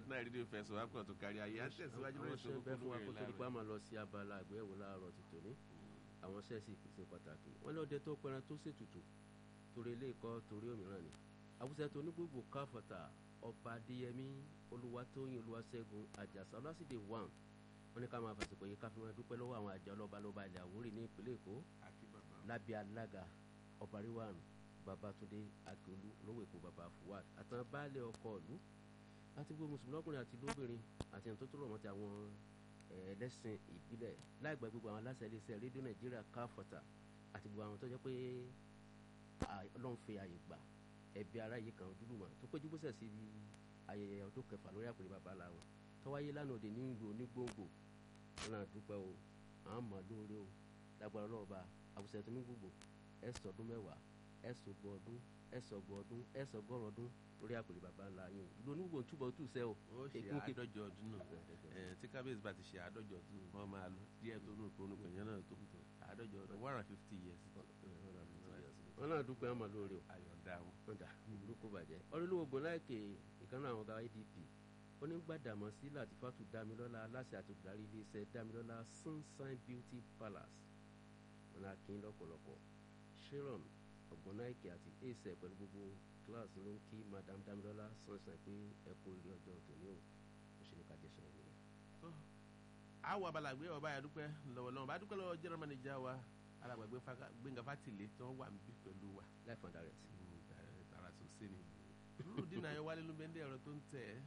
náà rí ní fẹsọ̀ wá pọ̀ tó kárí ayé á tẹ̀síwájú lórí àwọn ètò ṣẹ́ bẹ́ẹ̀ fún wa kó tó di láàárọ̀ pa máa lọ sí abala àgbéyẹ̀wò láàárọ̀ ti tòní àwọn ṣẹ́ẹ̀sì ṣe pàtàkì wọ́n ní ọdẹ tó pẹran tó ṣètùtù torí ilé ikọ́ torí òmíràn ni àwùjọ tó ní gbogbo káfọ̀tà ọba adéyẹmí olúwatóyìn olúwaṣẹ́gun àjàsà ọlásìdè wàm wọ́n ní ká máa fàṣìkò yìí ká fi máa dúpẹ́ lọ́wọ́ àwọn àjọ ọlọ́ba lọ́ba ilẹ̀ àwórì ní ìpínlẹ̀ èkó akíbàbà lábẹ́ alága ọba ríwáàrùn babatunde akíolú olówó èkó baba fuad àtàn baálé ọkọ ìlú àti gbogbo mùsùlùmí lọ́kùnrin àti lóbìnrin àti ẹni tó tó rọ̀ mọ́ ti àwọn eh, ẹlẹ́sìn ìbílẹ̀ láì gbàgbé gbogbo àwọn aláṣẹ iléeṣẹ́ rédíò nàìjíríà káfọ́tà àti gbogbo àwọn tó jẹ́ pé à, ọlọ́run fi àyè gbà ẹbí ara yìí kan ojúlùmọ̀ tó péjú bó sẹ̀ sí ibi ayẹyẹ ọdún kẹfà lórí àpèrè bàbá làwọn tó wáyé lánàá òde ní ìlú onígbòǹgbò wọn náà dúpẹ́ o àwọn mọ̀ lóore o lágbára ọlọ́run bá àwùjọ tó ní gbogbo ẹ̀sọ̀ ọdún mẹ́wàá ẹ̀sọ̀ ọgbọ̀n ọdún ẹ̀sọ̀ ọgbọ̀n ọdún ẹ̀sọ̀ ọgọ́rùn ọdún lórí àpèrè bàbá ńlá yín ìlú onígbò ń túbọ̀ tù sẹ́ o ó ṣe Èkó kí- àádọ́jọ ọdún náà ẹ̀ tí kábíyèsí bá ti ṣe àádọ́jọ ọdún wọn máa lọ díẹ̀ tó nù tónú pẹ̀yẹ́ náà tó àádọ́jọ ọdún one hundred fifty years wọn náà dúpẹ́ wọn mọ̀ lóore o ayọ̀dá wọn. ọ̀dà burúkú bàjẹ́ ọlọ́lọ́wọ́ gbọ́láìkè ìkànnì àwọn ọ̀gá adp onígbàdàmọ́ sí latifatu damilọ́lá aláṣẹ àti olùdarí iléeṣẹ́ damilọ́lá sunshine beauty palace wọn náà kí n lọ́pọ̀lọpọ̀ sharon ọ̀gbọ́náìkè àti ace pẹ̀lú gbogbo kíláàsì ló ń kí madam damilọ́lá sunshine pé ẹ kú ilé ọjọ́ tòní o ó ṣe ní ká jẹ́ sọ̀rọ̀ nìyẹn. àwọn abalàgbé ọba yà dúpẹ́ lọ́wọ́lọ́wọ́ bá dúpẹ́ lọ́wọ́ general manager wa alàgbàgbé Fáká- Gbénga Fátìlé tí wọ́n wà níbí pẹ̀lú wa life and direct. tààrà tó ṣe ni rúdínà ayọ̀wálé ló bẹ́ndé ẹ̀rọ tó ń tẹ̀ ẹ́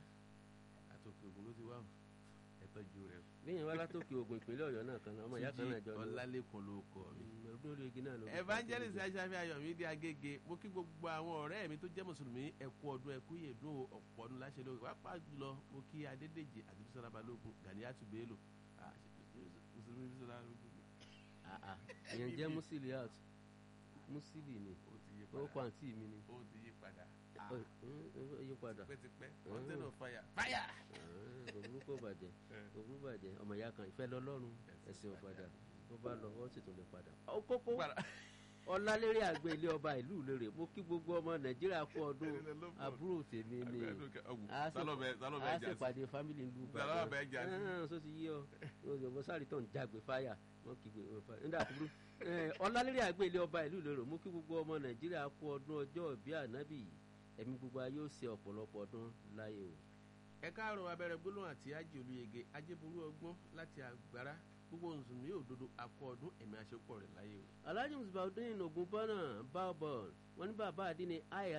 àtòkè ògùn ló ti wá o ẹ tọ́jú rẹ. bíyẹn wá látòkè ogun ìpínlẹ̀ ọ̀yọ́ náà kan náà ọmọ ìyá kan náà jọ ní ọlálẹ́kùn ló kọ mi. ọdún orí igi náà ló evangelist aṣáfi ayọ̀mídé agége mo kí gbogbo àwọn ọ̀rẹ́ mi tó jẹ́ mùsùlùmí ẹ̀kú ọdún ẹ̀kú yèdún ọ̀pọ̀ ọdún láṣẹ lórí pàápàá jùlọ mo kí adédèjì àti bísọ́lá balógun gàníyàtú bello Ah, mùsùlùmí bísọ́lá balógun àà ìyẹn jẹ́ musili out musili ni ó ti yí ó kọ padà àǹtí mi ni ó ti yí padà ó ó yí padà tipẹ́tipẹ́ container of fire fire. kò burúkú bàjẹ́ kò burú bàjẹ́ ọmọ ìyá kan ìfẹ́ lọ́lọ́run ẹ̀sìn ọ̀padà tó bá lọ ó sì tún lè padà. ó kókó ọlálérè àgbẹ̀ ilé ọba ìlú ìlérè mo kí gbogbo ọmọ nàìjíríà kú ọdún àbúrò tèmi ni a sì pàdé fámìlì ń lù Sálọ́ bẹ́ẹ̀ jà sí. ẹ̀hán sọ ti yí ọ ọmọ sáré tó ń jágbe fáyà wọn kì í gbé wọn fáyà nígbà kúrú ọlálérè àgbẹ̀ ilé ọba ìlú ìlérè mo kí gbogbo ọmọ nàìjíríà kú ọdún ọjọ́ ìbí ànábì ẹ̀mí gbogbo ayé ó ṣe ọ̀pọ̀lọpọ̀ ọdún láyé o. ẹ káàárọ̀ abẹ́rẹ́ gbólóhùn àti ajé olùyege ajéború ọgbọ́n láti àgbára gbogbo mùsùlùmí òdodo akọ ọdún ẹ̀mí àṣepọ̀ rẹ̀ láyé o. alhaji musbaudin ogunbọ́nà baobon wọn ní bàbá àdínní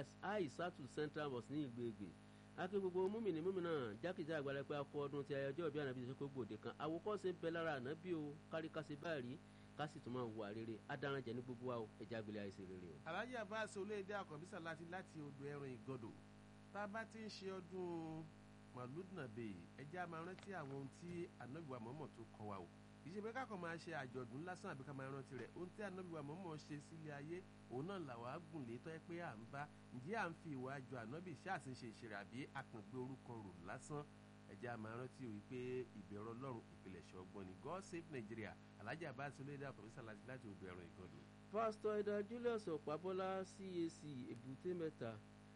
aisatu central mosque ní ìlú Ẹ̀gbẹ́ akí gbogbo múmìnì múmìnà jákèjá àgbàlẹ̀ pé akọ ọdún ti ayọjọ́ ìbí ànábì ṣe kó gbòde kan àwòkọ́ṣe bẹ lára ànábì o káríkásí báyìí kásì tó máa wà rere adarànjẹ ní gbogbo wa o ẹja agbèlè àìsè rere o. alhaji abbas olóyèdè àkànbísà láti láti odò ẹran ìgọdọ tá a bá ti ń ṣe ọdún màlúùdùnàbè ẹjẹ a máa rántí àwọn ohun tí anábìwá mọ́mọ́ tó kọ wa o kì í ṣe pé kákan máa ṣe àjọ̀dún lásán àbí ká máa rántí rẹ̀ ohun tí anábìwá mọ́mọ́ ṣe sílé ayé òun náà làwọn agùn lè tọ́ ẹ pé à ń bá ǹjẹ́ à ń fi ìwà àjọ ànábì ṣáàṣì ṣe ìṣeré àbí àkàngbé orúkọ rò lásán ẹjẹ a máa rántí o wípé ìbẹ̀rù ọlọ́run ìpìlẹ̀ṣẹ̀ ọgbọ́n ni God save Nigeria alhaji abbas olóyèdè àkànbísà láti láti odò ẹran ìgọdọ. pásítọ̀ ẹ̀dá julius ọ̀pábọ́lá cac èbúté mẹ́ta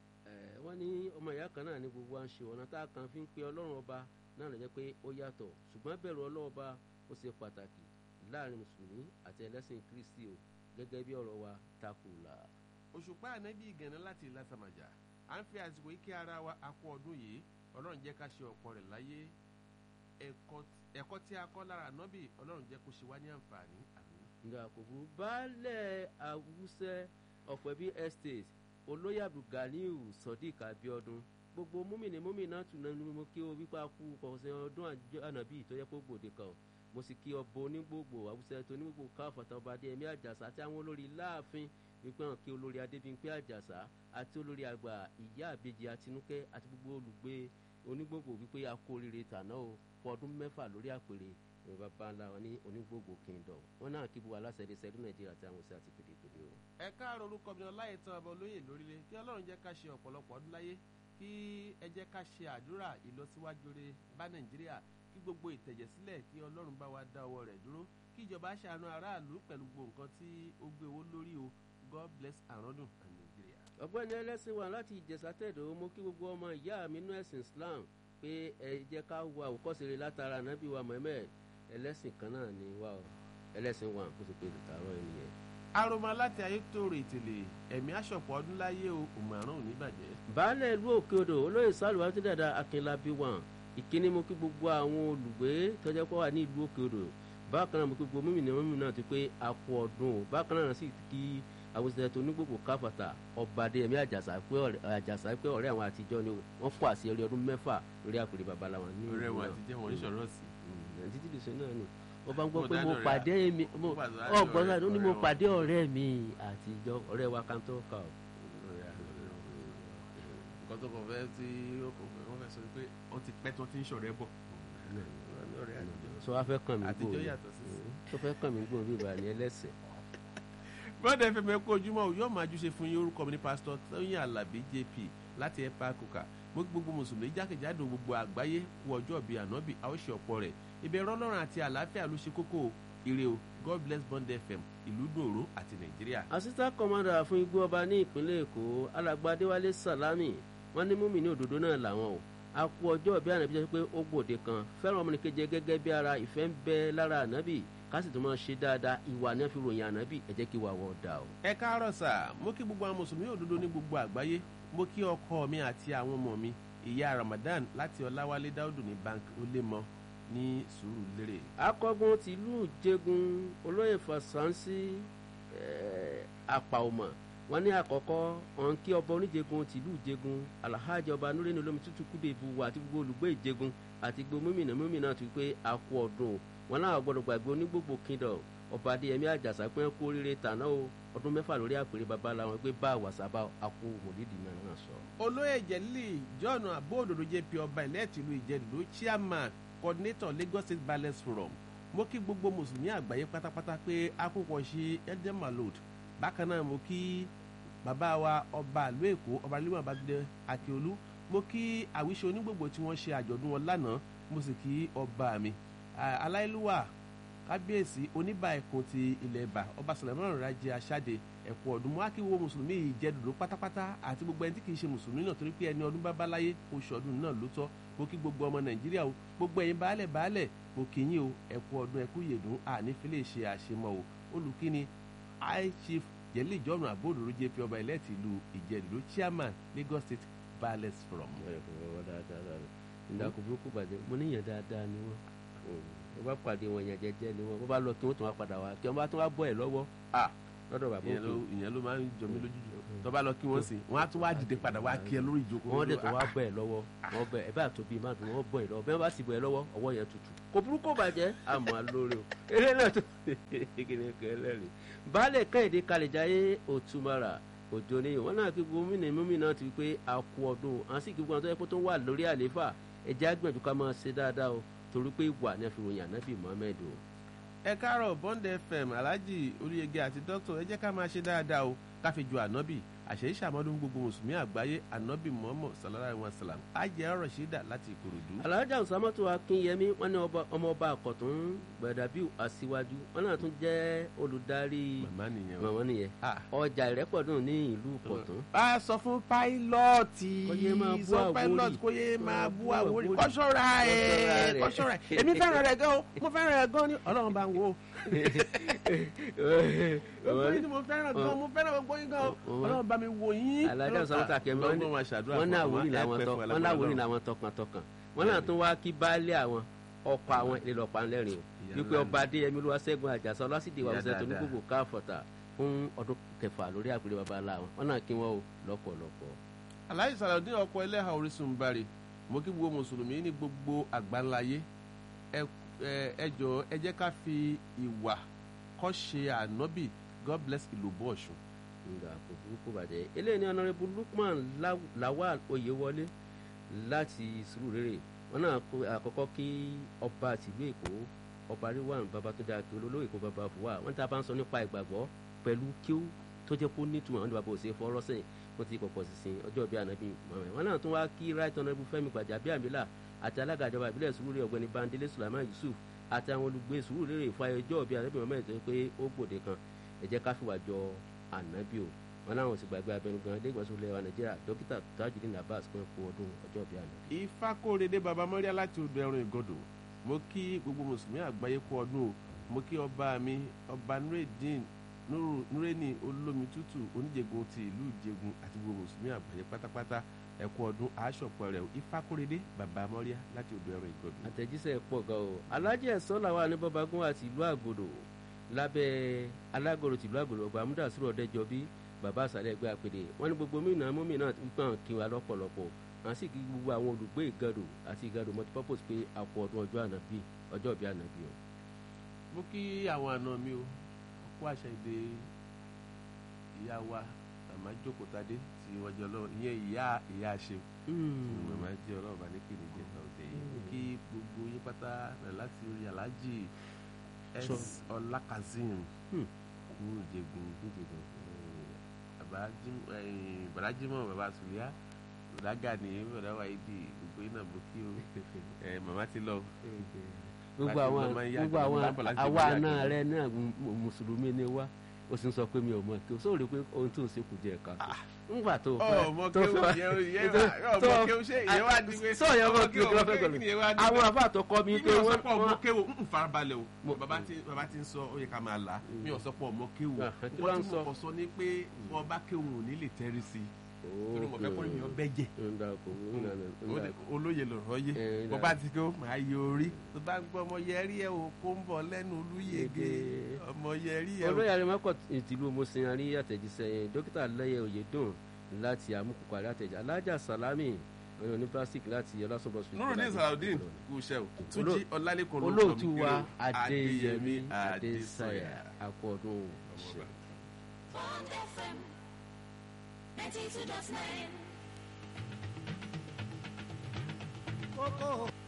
ẹ̀ wọ́n ní ọmọ ìyá kan náà ní gbogbo à ń ṣe ọ̀nà tá a kan fi ń pe ọlọ́run ọba náà lè jẹ́ pé ó yàtọ̀ ṣùgbọ́n bẹ̀rù ọlọ́run ọba ó ṣe pàtàkì láàrin mùsùlùmí àti ẹlẹ́sìn kristi o gẹ́gẹ́ bí ọ̀rọ̀ wa takùlà. òṣùpá ànábì ìgànnà láti ìlàsàmàjà à ń fi àsìkò yìí kí ara wa akọ ọdún yìí ọlọ́run jẹ́ ká ṣe ọ̀pọ̀ rẹ̀ láyé ẹ̀kọ́- ẹ̀kọ́ tí a kọ́ lára ànábì ọlọ́run jẹ́ kó ṣe wá ní àǹfààní àmín. nga àkókò baálẹ̀ awúsẹ́ ọ̀pẹ̀bí estate olóyè abdulganiu sodiq abiodun gbogbo múmìnì múmìnà tùnà ni mo kí o wípé a kú kọ̀ọ̀sẹ̀ ọdún àjọ ànàbí tó yẹ kó gbòde kan o. mo sì kí ọbọ onígbògbò awúsẹ́ tó onígbògbò káfọ̀tà ọba adéyẹmí àjàsà àti àwọn olórí láàfin wípé hàn kí olórí adébímpé àjàsà àti olórí àgbà ìyá àbejì àtinúkẹ́ àti gbogbo olùgbé onígbògbò wípé a kú oríire tàná o fún ọdún mẹ́fà lórí àpèrè ìwé bàbá ńlá wọn ní onígbògbò kingdom wọn náà kí buwa aláṣẹ ṣẹlú nàìjíríà àti àwọn òṣèlú àti pèdèpèdè o. ẹ káàárọ̀ orúkọ mi ọláyè tán ọba olóyè lórílẹ̀ kí ọlọ́run jẹ́ ká ṣe ọ̀pọ̀lọpọ̀ ọdún láyé kí ẹ jẹ́ ká ṣe àdúrà ìlọsíwájú rere bá nàìjíríà kí gbogbo ìtẹ̀jẹ̀sílẹ̀ kí ọlọ́run bá wa dá ọwọ́ rẹ̀ dúró kí ìjọba ṣàánú aráàlú pẹ̀lú gbogbo nǹkan tí ó gbé owó lórí o god bless àrọ́dún and nàìjíríà. ọ̀gbẹ́ni ẹlẹ́sìn wa láti ìjẹ̀sà tẹ̀dọ̀ mo kí gbogbo ọmọ ìyá mi nínú ẹ̀sìn islam pé ẹ jẹ́ ká wo àwòkọ́ṣe rere látara ànábì wa Muhammad ẹlẹ́sìn kan náà ni wá o ẹlẹ́sìn wa kó sì pé ìtàrọ̀ ẹnìyẹn. aroma láti ayé tòrò ìtìlẹ̀ ẹ̀mí àṣọpọ̀ ọdún láyé o òmùràn ò ní bàjẹ́. baálẹ̀ ìlú òkè odò olóyè sálùwà tó dàda akínlábí wọn ìkíní mo kí gbogbo àwọn olùgbé tọ́jọ́ pọ̀ wà ní ìlú òkè odò bákan náà mo kí gbogbo mímìnà mímìnà ti pé a kú ọdún o bákan náà sì kí àwọn òṣìṣẹ́ tó ní gbogbo káfàtà ọba adéyẹmí àjàsà pé ọ̀rẹ́ àjàsà pé ọ̀rẹ́ àwọn àtijọ́ ni wọ́n fún àṣeyọrí ọdún mẹ́fà lórí àpèrè babaláwa ní ọ̀rẹ́ ìlú wọn náà. àtijọ́ wọn oníṣòro sí. Mm, títí dìṣe náà nù wọ́n bá ń gbọ́ Mo pé mo dáná rẹ̀. pàdé mi mo Mo pàdé ọgbọ́n ọ̀rẹ́- náà ó ní mo ọ̀rẹ́ wọn. pàdé ọ̀rẹ́ mi àtijọ́ ọ̀rẹ́ wa kan tó kà ó. nǹkan tó kàn fẹ́ tí ó kàn fẹ́ wọ́n fẹ́ sọ pé ó ti pẹ́ tó ti ń ṣọ̀rẹ́ bọ̀. ọ̀rẹ́ àtijọ́. sọ wá fẹ́ kàn mí àtijọ́ gbòòrò yàtọ̀ sí sí. tó fẹ́ kàn mí gbòòrò bí ìbàní ẹlẹ́sẹ̀. bọ́dẹ̀ fẹ́ mẹ́kọ́ ojúmọ́ o yóò máa júṣe fún yín orúkọ mi ní pásítọ̀ tóyìn alábí jp láti ẹ̀pá kùkà mo kí gbogbo mùsùlùmí jákèjádò gbogbo àgbáyé kú ọjọ́ bíi ànábì a ó ṣe ọ̀pọ̀ rẹ̀ ìbẹ̀rù ọlọ́run àti àlàáfíà ló ṣe kókó o ire o god bless bond fm ìlú dòró àti nàìjíríà. assistant commander fún igbó ọba ní ìpínlẹ̀ èkó alàgbà adéwálé salami wọ́n ní múmi ní òdòdó náà làwọn o a kú ọjọ́ bí ànábì jẹ́ pé ó gbòde kan fẹ́ràn ọmọnìkejì gẹ́gẹ́ bí ara ìfẹ́ ń bẹ lára ànábì ká sì tún máa ṣe dáadáa ìwà ní fi ròyìn ànábì ẹ jẹ́ kí ìwà wọ̀ dà o. ẹ káàárọ̀ sà mo kí gbogbo àwọn mùsùlùmí òdodo ní gbogbo àgbáyé mo kí ọkọ mi àti àwọn ọmọ mi ìyá ramadan láti ọláwálé dáúdù ní bank olémọ ní sùúrùlérè. akọgun tìlú jẹgun olóyè fàṣánsì àpàọmọ wọn ní àkọ́kọ́ ọ̀n kí ọba oníjẹgun tìlú jẹgun alhaji ọba nureni olómi tútù kúdèbù wà àti gbogbo olùgbé ìjẹgun àti gbogbo mímìnà mímìnà tó pé a kú ọdún o wọn náà gbọ́dọ̀ gbàgbé onígbògbò kingdom ọba adéyẹmí àjàsà pé kú oríire tàná o ọdún mẹ́fà lórí àpèrè baba làwọn pé bá àwàsábà àkú mòlídìí náà náà sọ. olóyè jẹ́lí john abóòdòdó jp ọba ìlẹ́ẹ̀tìlú ìjẹ́dùlú chairman coordinator lagos state balance forum mo kí gbogbo mùsùlùmí àgbáyé pátápátá pé akókò ṣe edem malod bákan náà mo kí bàbá wa ọba àlú èkó ọba límọ̀ abájídé akíolú mo kí àwíṣe onígbògbò tí wọ́n ṣe àjọ̀dún wọn lánàá mo sì kí ọba mi Ah, aláìlúwà kábíyèsí oníbà ẹkùn ti ilẹ̀ ẹ̀bà ọba sọlẹ̀mọ́ràn rajẹ aṣáde ẹ̀kọ́ ọdún mọ́ akíwo mùsùlùmí ìjẹ́dùdú pátápátá àti gbogbo ẹni tí kìí ṣe mùsùlùmí náà torí pé ẹni ọdún bá bá láyé oṣù ọdún náà ló tọ́ mo kí gbogbo ọmọ nàìjíríà o gbogbo ẹ̀yin baálẹ̀ baálẹ̀ mo kì í yín o ẹ̀kọ́ ọdún ẹ̀kú yèdùn ànífẹ́lẹ́ ṣe àṣemọ́ o olùkíni high chief yẹlẹ ìjọ́nù àbóòdòrò jp ọba ilẹ̀ tìlú ìjẹ́dùdú chairman lagos state balance forum. ìdàkùn burúkú bàjẹ́ mo níyàn dáadáa ni wọ́n wọ́n bá pàdé wọn yẹn jẹ́jẹ́ ni wọ́n wọ́n bá lọ kí wọ́n tún wá padà wá kí wọ́n bá tún wá bọ́ ẹ̀ lọ́wọ́ Ah, lọ́dọ̀ bàbá ìyẹn ló òkú ìyẹn ló máa ń jọ mí lójú jù tó bá lọ kí wọ́n sìn wọ́n á tún wá dìde padà wá kí ẹ lórí ìjókòó. wọ́n dẹ̀ tó wá bọ́ ẹ̀ lọ́wọ́ wọ́n bẹ̀ ẹ̀ bá tóbi má dùn wọ́n bọ́ ẹ̀ lọ́wọ́ bẹ́ẹ̀ bá sì bọ́ ẹ̀ lọ́wọ́ ọwọ́ yẹn tutù kò burúkú bàjẹ́ àmọ́ lórí o eré náà tó kékeré kẹlẹ́rì baálẹ̀ kẹ́hìndé kalẹ̀jáyé òtúmọ̀rà òjò ni wọn náà kí gómìnà mímìnà ti pé a kú ọdún àwọn sì kí gbogbo àwọn tó yẹ kó tó wà lórí àlééfà ẹ̀jẹ̀ àgbẹ̀jù ká máa ṣe dáadáa o torí pé ìwà ni a fi ròyìn ànábì Muhammed o. ẹ káàárọ̀ bond fm alhaji olùyẹgẹ àti dókítà ẹ jẹ́ ká máa ṣe dáadáa o ká fi ju ànábì àṣeyí ṣàmọ́dún gbogbo mùsùlùmí àgbáyé ànábì muhammad sallallahu alayhi wa sallam ajẹ́ ọ̀rọ̀ ṣídà láti ìkòròdú. alhaja usamatu akinyemi wọn ní ọba- ọmọ ọba àkọtún gbẹdàbíù aṣíwájú wọn náà tún jẹ́ olùdarí màmá nìyẹn o. mọ̀mọ́ nìyẹn Ah, ọjà ìrẹ́pọ̀dùn ní ìlú pọ̀tún. a sọ fún páílọ́ọ̀tì Kó yé máa bú sọ Àwórì. páílọ́ọ̀tì kó yé máa bú Máa bú àwórì Àwórì. kọ́ṣọ́ra ẹ̀ Kọ́ṣọ́ra rẹ̀. kọ́ṣọ́ra ẹ̀ èmi fẹ́ràn rẹ̀ gan o mo fẹ́ràn rẹ̀ gan ni ọlọ́run bá ń wo gbogbo yín ni mo fẹ́ràn gan mo fẹ́ràn gbogbo yín gan o Ọmọ- ọlọ́run bá mi wò yín. alhaja usamatu akemi wọn ní Ọlọ́run máa ṣàdúrà wọn ní fún àwòrán ẹ làwọn pẹ́ tọ fún ẹ wọn ní lágbára àwòrán Ọlọ́run. làwọn tọkàntọkàn wọn náà tún wá kí baálé àwọn ọkọ àwọn ilé lọpàá ńlẹrìn o Ìyá wípé ńlá ọba adéyẹmí olúwaṣẹ́gun àjàsà ọlásìdè wà Ìyá wọsẹ tó ní dáadáa. gbogbo káfọta fún ọdún kẹfà lórí àpèrè baba ńlá wọn wọn náà kí wọn o lọ́pọ̀lọpọ̀. aláì sàlàdín ọkọ ẹlẹ́hà orísun bari mo kí gbogbo mùsùlùmí ní gbogbo àgbáńláyé ẹ ẹ- ẹ jọ̀ọ́ ẹ jẹ́ ká fi ìwà kọ́ ṣe ànábì god bless ìlòbó ọ̀ṣun. nga kò burúkú bàjẹ́ eléyìí ní ọ̀nàrẹ́bù lukman Law- lawal oyewọlé láti sùúrùlérè wọn náà kó àkọ́kọ́ kí ọba tìlú èkó ọba ríwàn babatunde akin olólóyè kó baba fúwa wọn tá a bá ń sọ nípa ìgbàgbọ́ pẹ̀lú kí ó tó jẹ́ kó nítumọ̀ àwọn ìbábọ̀ òsè fọ́rọ́ sẹ́yìn wọ́n ti pọ̀pọ̀ sísìn ọjọ́ bíi ànábì mọ̀mọ́ wọn náà tún wá kí right honourable fẹ́mi gbàjàbíàmílà àti alága ìjọba ìbílẹ̀ sùúrùlérè ọ̀gbẹ́ni bandele sulaiman yusuf àti àwọn olùgbé sùúrùlérè fún ayẹyẹ ọjọ́ bíi ànábì mọ̀mọ́ ẹ̀ tó pé ó gbòde kan ẹ jẹ́ ká fìwà jọ ànábì o wọn láwọn sì gbàgbé abẹnugan ilé ìgbọ̀nsẹ̀ ilẹ̀ wa nàìjíríà dókítà tajudeen abbas pé kú ọdún ọjọ́ bíi àná. ifá kórede baba mọ́ríà láti odò ẹ̀rùn ìgọ̀dọ̀ mo kí gbogbo mùsùlùmí àgbáyé kú ọdún o mo kí ọba mi ọba nureddin Nuru- nureni olómi tútù oníjègùn ti ìlú ìjẹgun àti gbogbo mùsùlùmí àgbáyé pátápátá ẹ kú ọdún aṣọpọ̀ rẹ̀ o ifá kórede baba mọ́ríà láti odò ẹ̀rùn ìgọ̀dọ̀. àtẹ̀jíṣẹ́ pọ̀ gan o alájẹ ẹ̀sọ́ làwọn aníbọ́bagún àti ìlú àgòdò lábẹ́ alágòrò tìlú àgòdò ọgbà amúdàsírò ọ̀dẹ́jọbí bàbá àṣàlẹ̀ ẹgbẹ́ àpèdè wọ́n ní gbogbo mìíràn mọ́mìnà gbọ́n kí wa lọ́pọ̀lọpọ̀ àwọn sì kí gbogbo àwọn olùgbé ìgàdò àti ìgàdò multipurpose pé àpò ọdún ọjọ́ ànàbí ọjọ́ ìbí ànàbí o. mo kí àwọn àna mi o ọkọ àṣà èdè ìyá wa màmá jókòtadé tí wọ́n jẹ́ ọlọ́run ìyẹn ìyá ìyá ṣe màmá jẹ́ ọlọ́run bá ní kí ni jẹ́ ọ̀dẹ̀ yìí mo kí gbogbo yín pátá rẹ̀ láti orí aláàjì s Sọ. ọlákazim Hmm. ní ìjẹ̀gùn bàdájímọ̀ bàbá sùlíà bàdágà ní bàdá wáyédì gbogbo yín náà mo kí o Eh, màmá ti lọ gbogbo Láti àwọn mọ máa ń yá gbogbo àgbà àwọn lábọ̀ láti àwa mọ yá àna àgbà. rẹ náà mù- mù- mùsùlùmí ni wá o sì ń sọ pé mi ò mọ kí o sọ rí i pé ohun tó ń ṣe kù jẹ ká ńgbà tó ọ mọ kéwù yẹn yẹn wà ọ mọ kéwù ṣe ìyẹn wà ní pé sọ yẹn mọ kí o kí lọ fẹ́ kéwù gbọ́dọ̀ yẹn wà ní àwọn pé àbá àtọkọ mi mi pé ò sọ wọ́n pé ọmọ kéwù ń farabalẹ̀ o Mo- bàbá ti bàbá ti ń sọ ó yẹ ká máa là á mi ò sọ pé ọmọ kéwù Ah, kí ló wọ́n ń ti sọ? mọ̀ sọ ní pé wọ́n bá kéwù ò ní lè tẹ́rí sí i torí mo fẹ́ kó yan bẹ́jẹ̀ olóye lọ̀rọ̀ yé Eh, bó bá ti kó máa yẹ orí tó bá ń gbọ́ ọmọ yẹrí ẹ̀ o kó ń bọ̀ lẹ́nu olúyege Yege. ọmọ yẹrí ẹ̀ o. olóyè arimako ìtìlú mosin arí àtẹ̀jíṣẹ́ yẹn dókítà lẹ́yẹ oyèdùn láti amúkùkọ àrí àtẹ̀jẹ́ alájà salami ọ̀nà ní plastic láti ọlásùnbọ̀ street nurudin saladin kú iṣẹ́ o túnjí ọlálẹ́kùn ló olóòtú kọ́ mi wa kí o. adéyẹmí adésàyà adésàyà àkọọdún ṣe. Bond FM 92.9. kókó